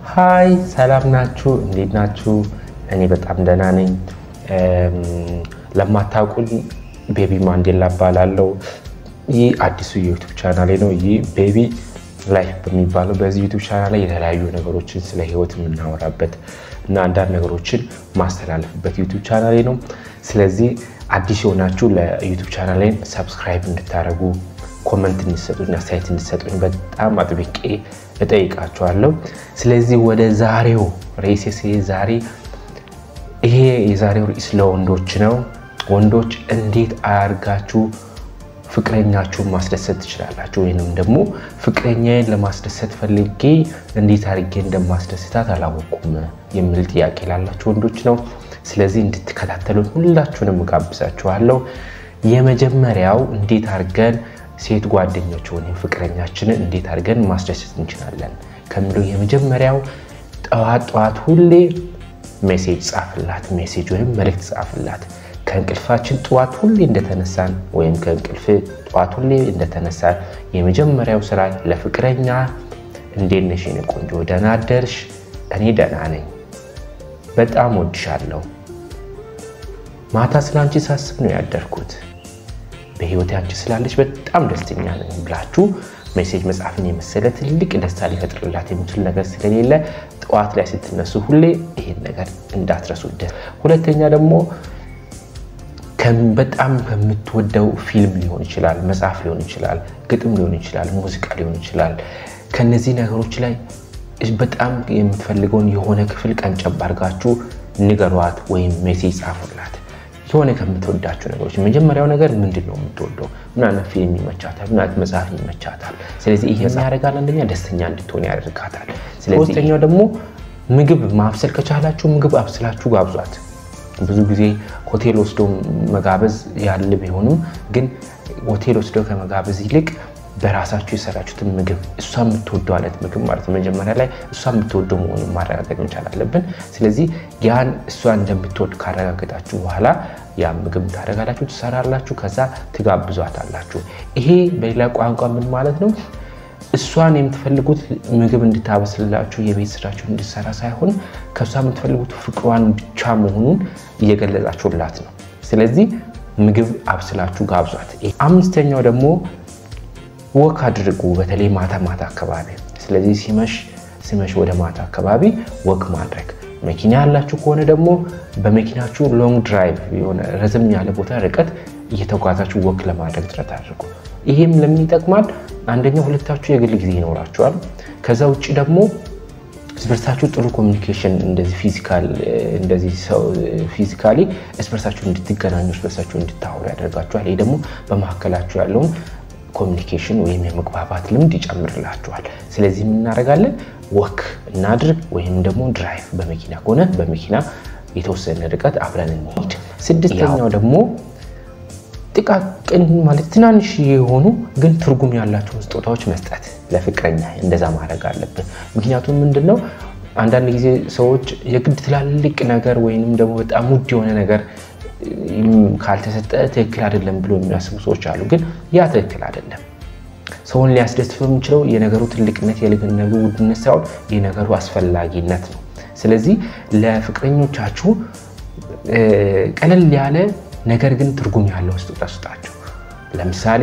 ሀይ ሰላም ናችሁ? እንዴት ናችሁ? እኔ በጣም ደህና ነኝ። ለማታውቁኝ ቤቢ ማንዴላ እባላለሁ። ይህ አዲሱ የዩቱብ ቻናሌ ነው። ይህ ቤቢ ላይፍ በሚባለው በዚህ ዩቱብ ቻናል ላይ የተለያዩ ነገሮችን ስለ ህይወት የምናወራበት እና አንዳንድ ነገሮችን ማስተላለፍበት ዩቱብ ቻናሌ ነው። ስለዚህ አዲስ የሆናችሁ ለዩቱብ ቻናሌን ሰብስክራይብ እንድታደርጉ ኮመንት እንዲሰጡኝ አስተያየት እንዲሰጡኝ በጣም አጥብቄ እጠይቃችኋለሁ። ስለዚህ ወደ ዛሬው ርዕሴ ዛሬ ይሄ የዛሬው ርዕስ ለወንዶች ነው። ወንዶች እንዴት አያርጋችሁ ፍቅረኛችሁን ማስደሰት ትችላላችሁ፣ ወይንም ደግሞ ፍቅረኛዬን ለማስደሰት ፈልጌ እንዴት አድርጌ እንደማስደስታት አላወቁም የሚል ጥያቄ ላላችሁ ወንዶች ነው። ስለዚህ እንድትከታተሉን ሁላችሁንም እጋብዛችኋለሁ። የመጀመሪያው እንዴት አድርገን ሴት ጓደኞች ወይም ፍቅረኛችንን እንዴት አድርገን ማስደሰት እንችላለን ከሚለው የመጀመሪያው ጠዋት ጠዋት ሁሌ ሜሴጅ ጻፍላት፣ ሜሴጅ ወይም መልእክት ጻፍላት። ከእንቅልፋችን ጠዋት ሁሌ እንደተነሳን ወይም ከእንቅልፍ ጠዋት ሁሌ እንደተነሳን የመጀመሪያው ስራ ለፍቅረኛ እንዴት ነሽ የኔ ቆንጆ፣ ደህና አደርሽ? እኔ ደህና ነኝ፣ በጣም ወድሻለሁ፣ ማታ ስላንቺ ሳስብ ነው ያደርኩት በህይወት አንቺ ስላለች በጣም ደስተኛ ነኝ ብላችሁ ሜሴጅ መጻፍን የመሰለ ትልቅ ደስታ ሊፈጥርላት የሚችል ነገር ስለሌለ ጠዋት ላይ ስትነሱ ሁሌ ይሄን ነገር እንዳትረሱት። ሁለተኛ ደግሞ በጣም ከምትወደው ፊልም ሊሆን ይችላል፣ መጽሐፍ ሊሆን ይችላል፣ ግጥም ሊሆን ይችላል፣ ሙዚቃ ሊሆን ይችላል። ከነዚህ ነገሮች ላይ በጣም የምትፈልገውን የሆነ ክፍል ቀንጨብ አድርጋችሁ ንገሯት ወይም ሜሴጅ ጻፉላት። የሆነ ከምትወዳቸው ነገሮች መጀመሪያው ነገር ምንድን ነው የምትወደው? ምን አይነት ፊልም ይመቻታል? ምን አይነት መጽሐፍ ይመቻታል? ስለዚህ ይሄ ያደርጋል። አንደኛ ደስተኛ እንድትሆን ያደርጋታል። ሶስተኛው ደግሞ ምግብ ማብሰል ከቻላችሁ ምግብ አብስላችሁ ጋብዟት። ብዙ ጊዜ ሆቴል ወስዶ መጋበዝ ያለ ቢሆንም ግን ሆቴል ወስዶ ከመጋበዝ ይልቅ በራሳችሁ የሰራችሁትን ምግብ እሷ የምትወደው አይነት ምግብ ማለት ነው። መጀመሪያ ላይ እሷ የምትወደው መሆኑን ማረጋገጥ መቻል አለብን። ስለዚህ ያን እሷ እንደምትወድ ካረጋገጣችሁ በኋላ ያን ምግብ ታደርጋላችሁ፣ ትሰራላችሁ፣ ከዛ ትጋብዟታላችሁ። ይሄ በሌላ ቋንቋ ምን ማለት ነው? እሷን የምትፈልጉት ምግብ እንድታበስልላችሁ የቤት ስራችሁ እንድትሰራ ሳይሆን ከእሷ የምትፈልጉት ፍቅሯን ብቻ መሆኑን እየገለጻችሁላት ነው። ስለዚህ ምግብ አብስላችሁ ጋብዟት። አምስተኛው ደግሞ ወክ አድርጉ፣ በተለይ ማታ ማታ አካባቢ። ስለዚህ ሲመሽ ሲመሽ ወደ ማታ አካባቢ ወክ ማድረግ። መኪና ያላችሁ ከሆነ ደግሞ በመኪናችሁ ሎንግ ድራይቭ የሆነ ረዘም ያለ ቦታ ርቀት እየተጓዛችሁ ወክ ለማድረግ ጥረት አድርጉ። ይሄም ለምን ይጠቅማል? አንደኛው ሁለታችሁ የግል ጊዜ ይኖራችኋል። ከዛ ውጭ ደግሞ እስበርሳችሁ ጥሩ ኮሚኒኬሽን እንደዚህ ፊዚካል እንደዚህ ሰው ፊዚካሊ እስበርሳችሁ እንድትገናኙ እስበርሳችሁ እንድታወሩ ያደርጋችኋል። ይሄ ደግሞ በመካከላችሁ ያለውን ኮሚኒኬሽን ወይም የመግባባት ልምድ ይጨምርላችኋል። ስለዚህ የምናደርጋለን ወክ እናድርግ ወይም ደግሞ ድራይቭ በመኪና ከሆነ በመኪና የተወሰነ ርቀት አብረን እንሄድ። ስድስተኛው ደግሞ ጥቃቅን ማለት ትናንሽ የሆኑ ግን ትርጉም ያላቸውን ስጦታዎች መስጠት ለፍቅረኛ እንደዛ ማድረግ አለብን። ምክንያቱም ምንድን ነው አንዳንድ ጊዜ ሰዎች የግድ ትላልቅ ነገር ወይንም ደግሞ በጣም ውድ የሆነ ነገር ካልተሰጠ ትክክል አይደለም ብሎ የሚያስቡ ሰዎች አሉ። ግን ያ ትክክል አይደለም። ሰውን ሊያስደስት የሚችለው የነገሩ ትልቅነት የነገሩ ውድነት ሳይሆን የነገሩ አስፈላጊነት ነው። ስለዚህ ለፍቅረኞቻችሁ ቀለል ያለ ነገር ግን ትርጉም ያለው ስጦታ ስጣቸው። ለምሳሌ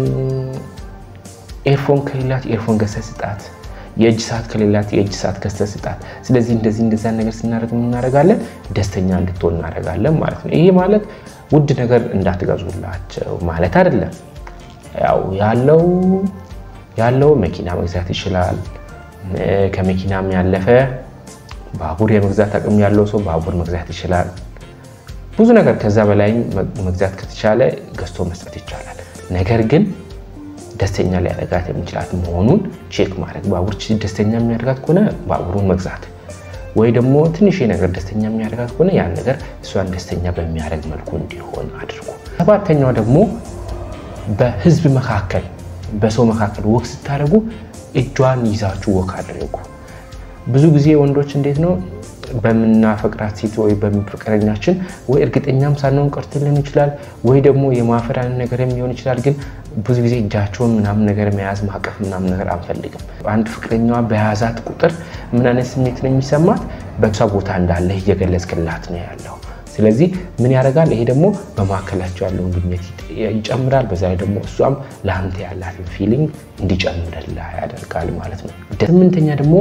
ኤርፎን ከሌላት ኤርፎን ገዝተህ ስጣት። የእጅ ሰዓት ከሌላት የእጅ ሰዓት ገዝተህ ስጣት። ስለዚህ እንደዚህ እንደዚያን ነገር ስናደርግ እናደርጋለን ደስተኛ እንድትሆን እናደርጋለን ማለት ነው። ይሄ ማለት ውድ ነገር እንዳትገዙላቸው ማለት አይደለም። ያው ያለው ያለው መኪና መግዛት ይችላል። ከመኪናም ያለፈ ባቡር የመግዛት አቅም ያለው ሰው ባቡር መግዛት ይችላል። ብዙ ነገር ከዛ በላይ መግዛት ከተቻለ ገዝቶ መስጠት ይቻላል። ነገር ግን ደስተኛ ሊያደርጋት የሚችላት መሆኑን ቼክ ማድረግ። ባቡር ደስተኛ የሚያደርጋት ከሆነ ባቡሩን መግዛት ወይ ደግሞ ትንሽ ነገር ደስተኛ የሚያደርጋት ከሆነ ያን ነገር እሷን ደስተኛ በሚያደርግ መልኩ እንዲሆን አድርጉ። ሰባተኛው ደግሞ በህዝብ መካከል በሰው መካከል ወክ ስታደርጉ እጇን ይዛችሁ ወክ አድርጉ። ብዙ ጊዜ ወንዶች እንዴት ነው በምናፈቅራት ሴት ወይ በፍቅረኛችን ወይ እርግጠኛም ሳንሆን ቀርቶ ሊሆን ይችላል፣ ወይ ደግሞ የማፈር አይነት ነገርም ሊሆን ይችላል። ግን ብዙ ጊዜ እጃቸውን ምናምን ነገር መያዝ ማቀፍ ምናምን ነገር አንፈልግም። አንድ ፍቅረኛዋ በያዛት ቁጥር ምን አይነት ስሜት ነው የሚሰማት? በእሷ ቦታ እንዳለ እየገለጽክላት ነው ያለው። ስለዚህ ምን ያደርጋል? ይሄ ደግሞ በመካከላቸው ያለውን ግንኙነት ይጨምራል። በዛ ላይ ደግሞ እሷም ለአንተ ያላትን ፊሊንግ እንዲጨምርላ ያደርጋል ማለት ነው። ስምንተኛ ደግሞ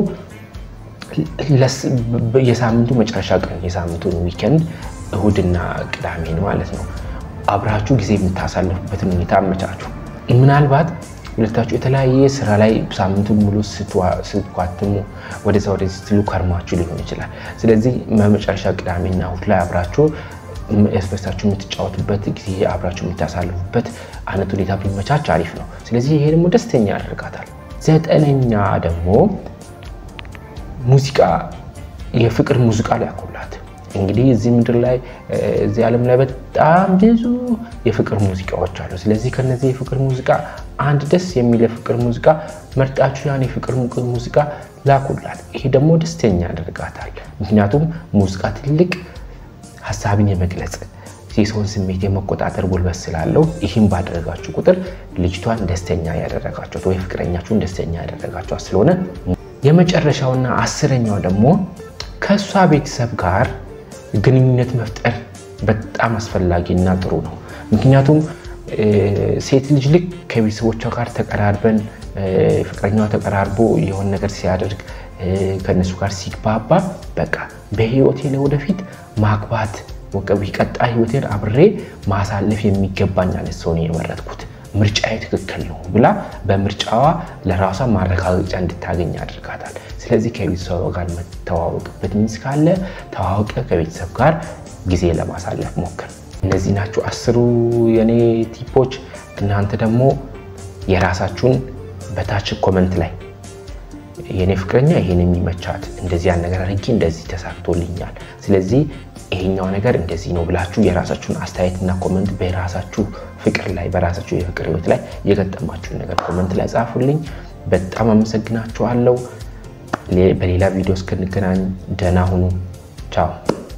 የሳምንቱ መጨረሻ ቀን የሳምንቱን ዊኬንድ እሁድና ቅዳሜን ማለት ነው አብራችሁ ጊዜ የምታሳልፉበትን ሁኔታ አመቻቹ። ምናልባት ሁለታችሁ የተለያየ ስራ ላይ ሳምንቱን ሙሉ ስትኳትሙ ወደዛ ወደዚህ ስትሉ ከርማችሁ ሊሆን ይችላል። ስለዚህ በመጨረሻ ቅዳሜና እሁድ ላይ አብራችሁ ያስበሳችሁ የምትጫወቱበት ጊዜ አብራችሁ የምታሳልፉበት አይነት ሁኔታ ቢመቻች አሪፍ ነው። ስለዚህ ይሄ ደግሞ ደስተኛ ያደርጋታል። ዘጠነኛ ደግሞ ሙዚቃ የፍቅር ሙዚቃ ሊያኮላት እንግዲህ እዚህ ምድር ላይ እዚህ ዓለም ላይ በጣም ብዙ የፍቅር ሙዚቃዎች አሉ። ስለዚህ ከነዚህ የፍቅር ሙዚቃ አንድ ደስ የሚል የፍቅር ሙዚቃ መርጣችሁ ያን የፍቅር ሙዚቃ ላኩላት። ይሄ ደግሞ ደስተኛ ያደርጋታል። ምክንያቱም ሙዚቃ ትልቅ ሀሳብን የመግለጽ የሰውን ስሜት የመቆጣጠር ጉልበት ስላለው ይህም ባደረጋችሁ ቁጥር ልጅቷን ደስተኛ ያደረጋችኋት ወይ ፍቅረኛችሁን ደስተኛ ያደረጋችኋት ስለሆነ የመጨረሻውና አስረኛው ደግሞ ከእሷ ቤተሰብ ጋር ግንኙነት መፍጠር በጣም አስፈላጊና ጥሩ ነው። ምክንያቱም ሴት ልጅ ልክ ከቤተሰቦቿ ጋር ተቀራርበን ፍቅረኛዋ ተቀራርቦ የሆነ ነገር ሲያደርግ ከእነሱ ጋር ሲግባባ በቃ በህይወቴ ለወደፊት ማግባት ቀጣይ ህይወቴን አብሬ ማሳለፍ የሚገባኝ አይነት ሰው ነው የመረጥኩት ምርጫዬ ትክክል ነው ብላ በምርጫዋ ለራሷ ማረጋገጫ እንድታገኝ ያደርጋታል። ስለዚህ ከቤተሰብ ጋር መተዋወቅበት ሚንስ ካለ ተዋወቀ፣ ከቤተሰብ ጋር ጊዜ ለማሳለፍ ሞክር። እነዚህ ናቸው አስሩ የኔ ቲፖች። እናንተ ደግሞ የራሳችሁን በታች ኮመንት ላይ የኔ ፍቅረኛ ይሄን የሚመቻት እንደዚህ ያን ነገር አድርጌ እንደዚህ ተሳክቶልኛል፣ ስለዚህ ይሄኛው ነገር እንደዚህ ነው ብላችሁ የራሳችሁን አስተያየትና ኮመንት በራሳችሁ ፍቅር ላይ በራሳችሁ የፍቅር ህይወት ላይ የገጠማችሁን ነገር ኮመንት ላይ ጻፉልኝ። በጣም አመሰግናችኋለሁ። በሌላ ቪዲዮ እስክንገናኝ ደህና ሁኑ። ቻው